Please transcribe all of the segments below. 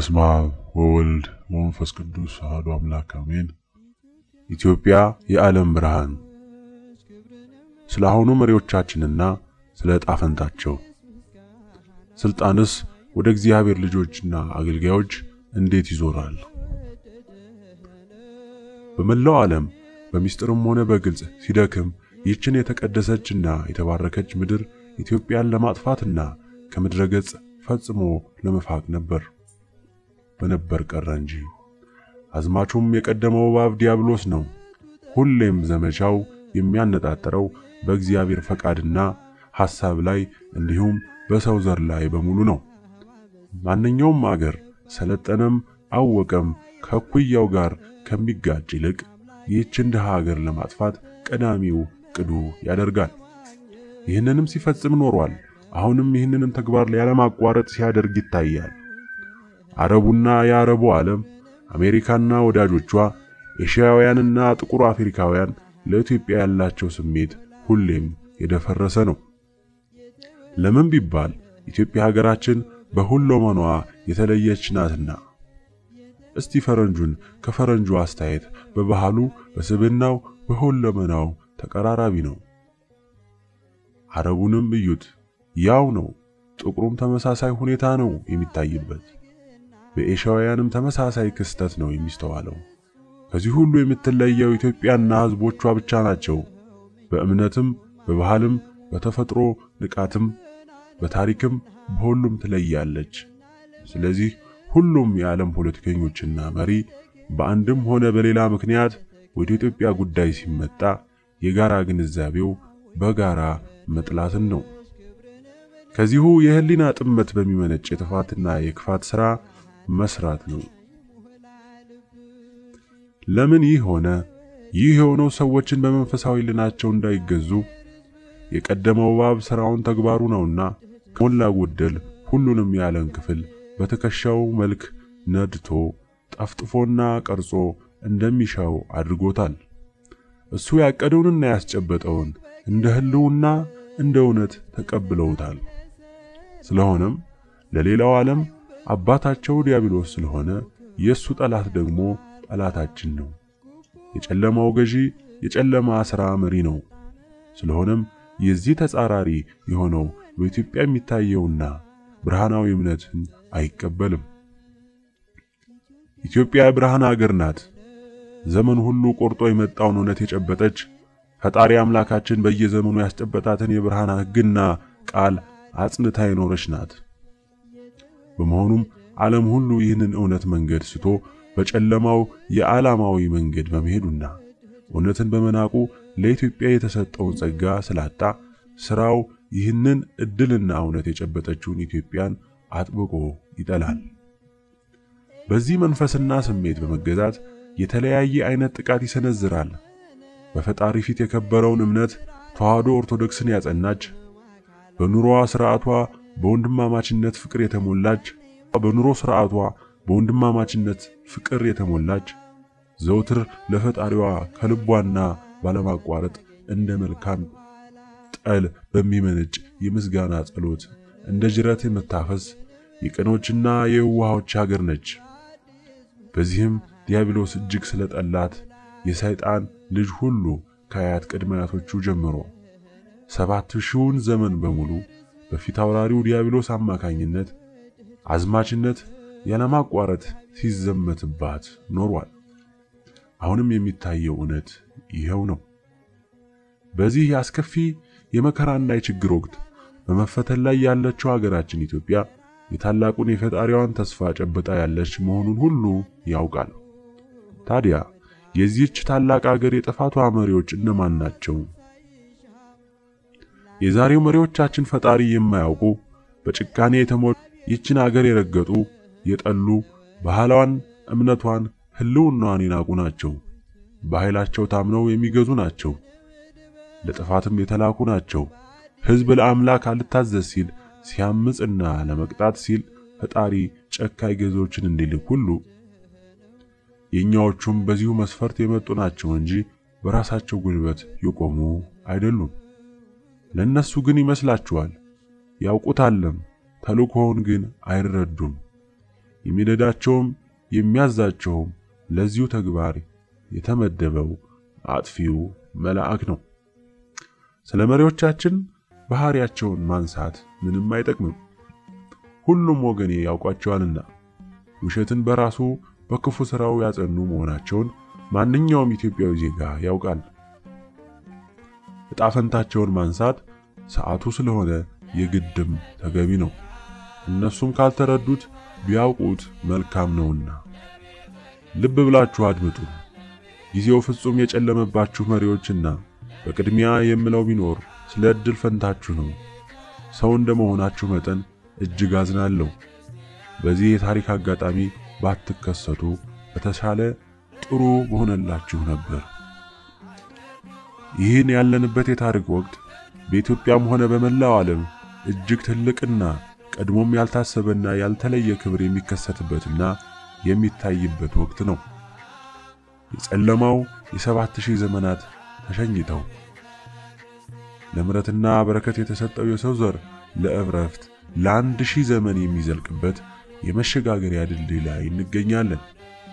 በስመ አብ ወወልድ ወመንፈስ ቅዱስ አሐዱ አምላክ አሜን። ኢትዮጵያ የዓለም ብርሃን። ስለ አሁኑ መሪዎቻችንና ስለ ዕጣ ፈንታቸው፣ ስልጣንስ ወደ እግዚአብሔር ልጆችና አገልጋዮች እንዴት ይዞራል? በመላው ዓለም በሚስጥርም ሆነ በግልጽ ሲደክም ይህችን የተቀደሰችና የተባረከች ምድር ኢትዮጵያን ለማጥፋትና ከምድረ ገጽ ፈጽሞ ለመፋቅ ነበር። በነበር ቀረ እንጂ አዝማቹም የቀደመው እባብ ዲያብሎስ ነው። ሁሌም ዘመቻው የሚያነጣጥረው በእግዚአብሔር ፈቃድና ሐሳብ ላይ እንዲሁም በሰው ዘር ላይ በሙሉ ነው። ማንኛውም አገር ሰለጠነም አወቀም ከእኩያው ጋር ከሚጋጭ ይልቅ ይህችን ድሃ አገር ለማጥፋት ቀዳሚው ቅዱ ያደርጋል። ይህንንም ሲፈጽም ኖሯል። አሁንም ይህንንም ተግባር ያለማቋረጥ ሲያደርግ ይታያል። አረቡና የአረቡ ዓለም አሜሪካና ወዳጆቿ፣ ኤሽያውያንና ጥቁር አፍሪካውያን ለኢትዮጵያ ያላቸው ስሜት ሁሌም የደፈረሰ ነው። ለምን ቢባል ኢትዮጵያ ሀገራችን በሁለመኗ የተለየች ናትና። እስቲ ፈረንጁን ከፈረንጁ አስተያየት በባህሉ፣ በስብናው፣ በሁለመናው ተቀራራቢ ነው። አረቡንም እዩት፣ ያው ነው። ጥቁሩም ተመሳሳይ ሁኔታ ነው የሚታይበት። በኤሽያውያንም ተመሳሳይ ክስተት ነው የሚስተዋለው። ከዚህ ሁሉ የምትለየው ኢትዮጵያና ሕዝቦቿ ብቻ ናቸው። በእምነትም፣ በባህልም፣ በተፈጥሮ ንቃትም፣ በታሪክም በሁሉም ትለያለች። ስለዚህ ሁሉም የዓለም ፖለቲከኞችና መሪ በአንድም ሆነ በሌላ ምክንያት ወደ ኢትዮጵያ ጉዳይ ሲመጣ የጋራ ግንዛቤው በጋራ መጥላትን ነው። ከዚሁ የህሊና ጥመት በሚመነጭ የጥፋትና የክፋት ሥራ መስራት ነው። ለምን ይህ ሆነ? ይህ የሆነው ሰዎችን በመንፈሳዊ ልናቸው እንዳይገዙ የቀደመው እባብ ሥራውን ተግባሩ ነውና ከሞላ ጎደል ሁሉንም የዓለም ክፍል በትከሻው መልክ ነድቶ ጠፍጥፎና ቀርጾ እንደሚሻው አድርጎታል። እሱ ያቀደውንና ያስጨበጠውን እንደ ህልውና እንደ እውነት ተቀብለውታል። ስለሆነም ለሌላው ዓለም አባታቸው ዲያብሎስ ስለሆነ የሱ ጠላት ደግሞ ጠላታችን ነው። የጨለማው ገዢ የጨለማ ሥራ መሪ ነው። ስለሆነም የዚህ ተጻራሪ የሆነው በኢትዮጵያ የሚታየውና ብርሃናዊ እምነትን አይቀበልም። ኢትዮጵያ የብርሃን አገር ናት። ዘመን ሁሉ ቆርጦ የመጣውን እውነት የጨበጠች ፈጣሪ አምላካችን በየዘመኑ ያስጨበጣትን የብርሃን ሕግና ቃል አጽንታ የኖረች ናት። በመሆኑም ዓለም ሁሉ ይህንን እውነት መንገድ ስቶ በጨለማው የዓላማዊ መንገድ በመሄዱና እውነትን በመናቁ ለኢትዮጵያ የተሰጠውን ጸጋ ስላጣ ሥራው ይህንን ዕድልና እውነት የጨበጠችውን ኢትዮጵያን አጥብቆ ይጠላል። በዚህ መንፈስና ስሜት በመገዛት የተለያየ አይነት ጥቃት ይሰነዝራል። በፈጣሪ ፊት የከበረውን እምነት ተዋህዶ ኦርቶዶክስን ያጸናች በኑሮዋ ሥርዓቷ በወንድማማችነት ፍቅር የተሞላች በኑሮ ሥርዓቷ በወንድማማችነት ፍቅር የተሞላች ዘውትር ለፈጣሪዋ ከልቧና ባለማቋረጥ እንደ መልካም ጠል በሚመነጭ የምስጋና ጸሎት እንደ ጅረት የምታፈስ የቀኖችና የዋሆች ሀገር ነች። በዚህም ዲያብሎስ እጅግ ስለጠላት የሰይጣን ልጅ ሁሉ ከአያት ቅድመ አያቶቹ ጀምሮ ሰባት ሺውን ዘመን በሙሉ በፊት አውራሪው ዲያብሎስ አማካኝነት አዝማችነት ያለማቋረጥ ሲዘመትባት ኖሯል። አሁንም የሚታየው እውነት ይኸው ነው። በዚህ የአስከፊ የመከራና የችግር ወቅት በመፈተን ላይ ያለችው ሀገራችን ኢትዮጵያ የታላቁን የፈጣሪዋን ተስፋ ጨብጣ ያለች መሆኑን ሁሉ ያውቃል። ታዲያ የዚህች ታላቅ ሀገር የጥፋቷ መሪዎች እነማን ናቸው? የዛሬው መሪዎቻችን ፈጣሪ የማያውቁ በጭካኔ የተሞሉ ይችን ሀገር የረገጡ የጠሉ ባህሏን፣ እምነቷን፣ ህልውናዋን የናቁ ናቸው። በኃይላቸው ታምነው የሚገዙ ናቸው። ለጥፋትም የተላኩ ናቸው። ሕዝብ ለአምላክ አልታዘዝ ሲል ሲያምጽና ለመቅጣት ሲል ፈጣሪ ጨካኝ ገዢዎችን እንዲልክ ሁሉ የኛዎቹም በዚሁ መስፈርት የመጡ ናቸው እንጂ በራሳቸው ጉልበት የቆሙ አይደሉም። ለነሱ ግን ይመስላችኋል፣ ያውቁታልም፣ ተልእኮውን ግን አይረዱም። የሚነዳቸውም የሚያዛቸውም ለዚሁ ተግባር የተመደበው አጥፊው መልአክ ነው። ስለ መሪዎቻችን ባህሪያቸውን ማንሳት ምንም አይጠቅምም። ሁሉም ወገኔ ያውቋቸዋልና ውሸትን በራሱ በክፉ ሥራው ያጸኑ መሆናቸውን ማንኛውም ኢትዮጵያዊ ዜጋ ያውቃል። ዕጣ ፈንታቸውን ማንሳት ሰዓቱ ስለሆነ የግድም ተገቢ ነው። እነሱም ካልተረዱት ቢያውቁት መልካም ነውና ልብ ብላችሁ አድምጡ። ጊዜው ፍጹም የጨለመባችሁ መሪዎችና በቅድሚያ የምለው ቢኖር ስለ ዕድል ፈንታችሁ ነው። ሰው እንደመሆናችሁ መጠን እጅግ አዝናለሁ። በዚህ የታሪክ አጋጣሚ ባትከሰቱ በተሻለ ጥሩ በሆነላችሁ ነበር። ይህን ያለንበት የታሪክ ወቅት በኢትዮጵያም ሆነ በመላው ዓለም እጅግ ትልቅና ቀድሞም ያልታሰበና ያልተለየ ክብር የሚከሰትበትና የሚታይበት ወቅት ነው። የጨለማው የሰባት ሺህ ዘመናት ተሸኝተው ለምሕረትና በረከት የተሰጠው የሰው ዘር ለእረፍት ለአንድ ሺህ ዘመን የሚዘልቅበት የመሸጋገሪያ ድልድይ ላይ እንገኛለን።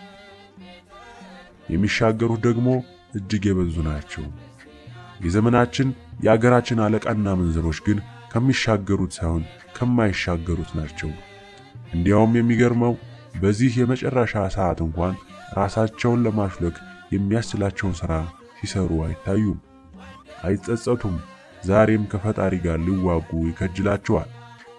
የሚሻገሩት ደግሞ እጅግ የበዙ ናቸው። የዘመናችን የአገራችን አለቃና መንዘሮች ግን ከሚሻገሩት ሳይሆን ከማይሻገሩት ናቸው። እንዲያውም የሚገርመው በዚህ የመጨረሻ ሰዓት እንኳን ራሳቸውን ለማሽለክ የሚያስችላቸውን ሥራ ሲሰሩ አይታዩም፣ አይጸጸቱም። ዛሬም ከፈጣሪ ጋር ሊዋጉ ይከጅላቸዋል።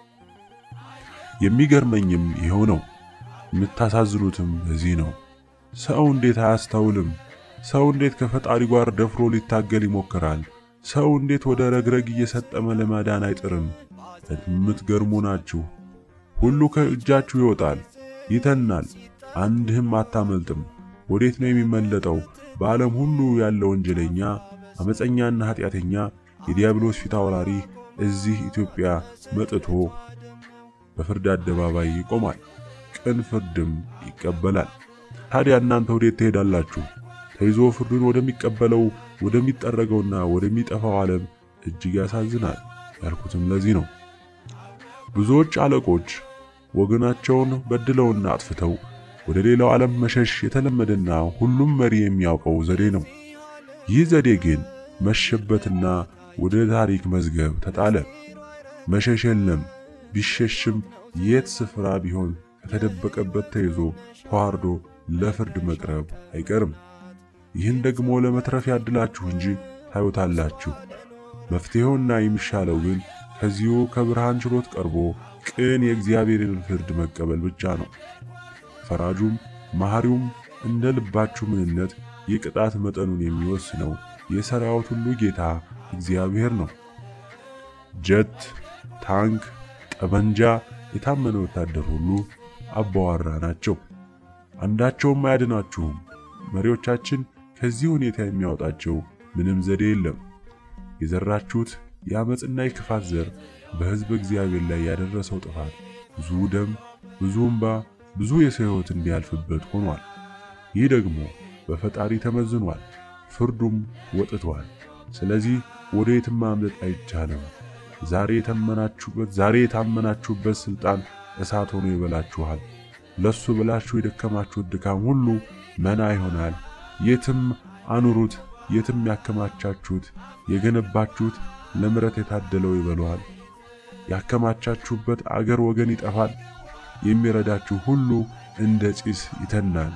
የሚገርመኝም ይኸው ነው። የምታሳዝኑትም በዚህ ነው። ሰው እንዴት አያስተውልም? ሰው እንዴት ከፈጣሪ ጋር ደፍሮ ሊታገል ይሞክራል? ሰው እንዴት ወደ ረግረግ እየሰጠመ ለማዳን አይጥርም? የምትገርሙ ናችሁ። ሁሉ ከእጃችሁ ይወጣል፣ ይተናል፣ አንድህም አታመልጥም። ወዴት ነው የሚመለጠው? በዓለም ሁሉ ያለ ወንጀለኛ፣ አመፀኛና ኃጢአተኛ የዲያብሎስ ፊት አውራሪ እዚህ ኢትዮጵያ መጥቶ በፍርድ አደባባይ ይቆማል፣ ቅን ፍርድም ይቀበላል። ታዲያ እናንተ ወዴት ትሄዳላችሁ? ተይዞ ፍርዱን ወደሚቀበለው ወደሚጠረገውና ወደሚጠፋው ዓለም እጅግ ያሳዝናል። ያልኩትም ለዚህ ነው። ብዙዎች አለቆች ወገናቸውን በድለውና አጥፍተው ወደ ሌላው ዓለም መሸሽ የተለመደና ሁሉም መሪ የሚያውቀው ዘዴ ነው። ይህ ዘዴ ግን መሸበትና ወደ ታሪክ መዝገብ ተጣለ። መሸሽ የለም። ቢሸሽም የት ስፍራ ቢሆን ከተደበቀበት ተይዞ ተዋርዶ ለፍርድ መቅረብ አይቀርም። ይህን ደግሞ ለመትረፍ ያድላችሁ እንጂ ታዩታላችሁ። መፍትሄውና የሚሻለው ግን ከዚሁ ከብርሃን ችሎት ቀርቦ ቅን የእግዚአብሔርን ፍርድ መቀበል ብቻ ነው። ፈራጁም መሐሪውም እንደ ልባችሁ ምንነት የቅጣት መጠኑን የሚወስነው የሰራዊት ሁሉ ጌታ እግዚአብሔር ነው። ጀት፣ ታንክ፣ ጠመንጃ የታመነ ወታደር ሁሉ አባዋራ ናቸው። አንዳቸውም አያድናችሁም። መሪዎቻችን ከዚህ ሁኔታ የሚያወጣቸው ምንም ዘዴ የለም። የዘራችሁት የአመፅና የክፋት ዘር በሕዝብ እግዚአብሔር ላይ ያደረሰው ጥፋት ብዙ ደም፣ ብዙ እንባ፣ ብዙ የሰው ሕይወት እንዲያልፍበት ሆኗል። ይህ ደግሞ በፈጣሪ ተመዝኗል፣ ፍርዱም ወጥቷል። ስለዚህ ወደ የትም ማምለጥ አይቻልም። ዛሬ የተመናችሁበት ዛሬ የታመናችሁበት ስልጣን እሳት ሆኖ ይበላችኋል። ለሱ ብላችሁ የደከማችሁት ድካም ሁሉ መና ይሆናል። የትም አኑሩት፣ የትም ያከማቻችሁት የገነባችሁት ለምሕረት የታደለው ይበለዋል። ያከማቻችሁበት አገር ወገን ይጠፋል። የሚረዳችሁ ሁሉ እንደ ጢስ ይተናል።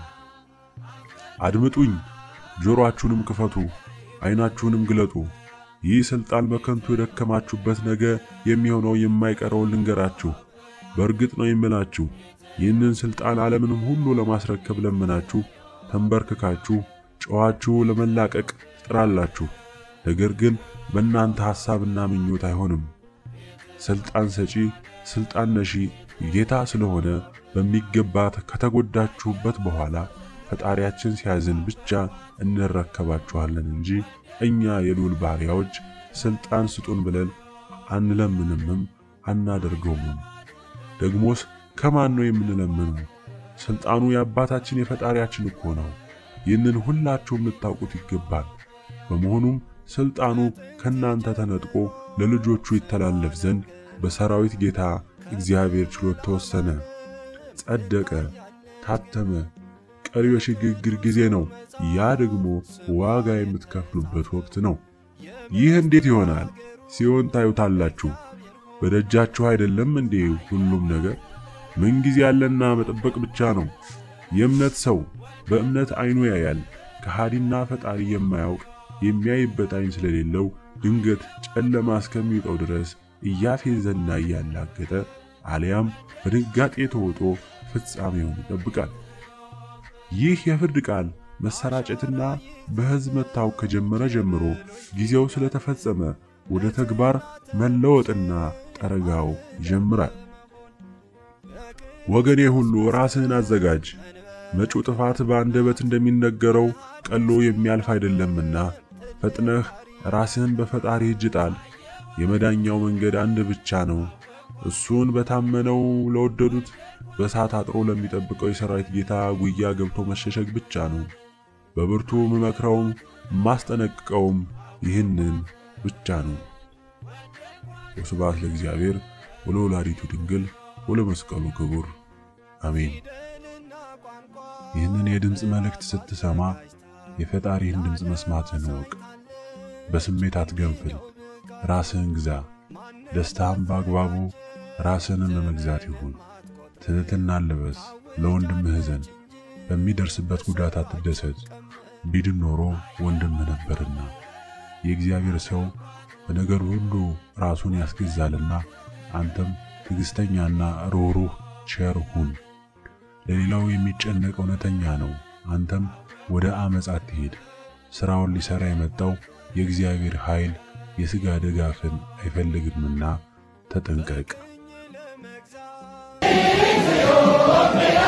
አድምጡኝ፣ ጆሮአችሁንም ክፈቱ፣ ዓይናችሁንም ግለጡ። ይህ ሥልጣን በከንቱ የደከማችሁበት ነገ የሚሆነው የማይቀረውን ልንገራችሁ። በእርግጥ ነው የምላችሁ ይህንን ሥልጣን ዓለምንም ሁሉ ለማስረከብ ለምናችሁ ተንበርክካችሁ ጨዋችሁ ለመላቀቅ ትጥራላችሁ። ነገር ግን በእናንተ ሐሳብና ምኞት አይሆንም። ሥልጣን ሰጪ ሥልጣን ነሺ ጌታ ስለሆነ በሚገባ ከተጎዳችሁበት በኋላ ፈጣሪያችን ሲያዝን ብቻ እንረከባችኋለን እንጂ እኛ የልዑል ባሪያዎች ሥልጣን ስጡን ብለን አንለምንምም አናደርገውምም። ደግሞስ ከማን ነው የምንለምነው? ሥልጣኑ የአባታችን የፈጣሪያችን እኮ ነው። ይህንን ሁላችሁም ልታውቁት ይገባል። በመሆኑም ሥልጣኑ ከእናንተ ተነጥቆ ለልጆቹ ይተላለፍ ዘንድ በሰራዊት ጌታ እግዚአብሔር ችሎት ተወሰነ። ጸደቀ፣ ታተመ። ቀሪው የሽግግር ጊዜ ነው። ያ ደግሞ ዋጋ የምትከፍሉበት ወቅት ነው። ይህ እንዴት ይሆናል? ሲሆን ታዩታላችሁ። በደጃችሁ አይደለም እንዴ ሁሉም ነገር? ምንጊዜ ያለና መጠበቅ ብቻ ነው። የእምነት ሰው በእምነት አይኑ ያያል። ከሃዲና ፈጣሪ የማያውቅ የሚያይበት አይን ስለሌለው ድንገት ጨለማ እስከሚውጠው ድረስ እያፌዘና እያላገጠ አሊያም በድንጋጤ ተውጦ ፍጻሜውን ይጠብቃል። ይህ የፍርድ ቃል መሰራጨትና በሕዝብ መታወቅ ከጀመረ ጀምሮ ጊዜው ስለተፈጸመ ወደ ተግባር መለወጥና ጠረጋው ይጀምራል። ወገኔ ሁሉ ራስህን አዘጋጅ። መጪው ጥፋት በአንደበት እንደሚነገረው ቀሎ የሚያልፍ አይደለምና ፈጥነህ ራስህን በፈጣሪ እጅ ጣል። የመዳኛው መንገድ አንድ ብቻ ነው። እሱን በታመነው ለወደዱት በእሳት አጥሮ ለሚጠብቀው የሰራዊት ጌታ ጉያ ገብቶ መሸሸግ ብቻ ነው። በብርቱ ምመክረውም ማስጠነቅቀውም ይህንን ብቻ ነው። ወስብሐት ለእግዚአብሔር ወለወላዲቱ ድንግል ወለመስቀሉ ክቡር አሜን። ይህንን የድምፅ መልእክት ስትሰማ የፈጣሪህን ድምፅ መስማትህን እወቅ። በስሜት አትገንፍል፣ ራስህን ግዛ። ደስታህም በአግባቡ ራስህንም ለመግዛት ይሁን። ትሕትናን ልበስ፣ ለወንድምህ እዘን። በሚደርስበት ጉዳት አትደሰት፣ ቢድን ኖሮ ወንድምህ ነበርና። የእግዚአብሔር ሰው በነገር ሁሉ ራሱን ያስገዛልና አንተም ትዕግሥተኛና ሩህሩህ ቸር ሁን። ለሌላው የሚጨነቅ እውነተኛ ነው። አንተም ወደ ዓመፅ አትሄድ። ሥራውን ሊሠራ የመጣው የእግዚአብሔር ኃይል የሥጋ ድጋፍን አይፈልግምና ተጠንቀቅ።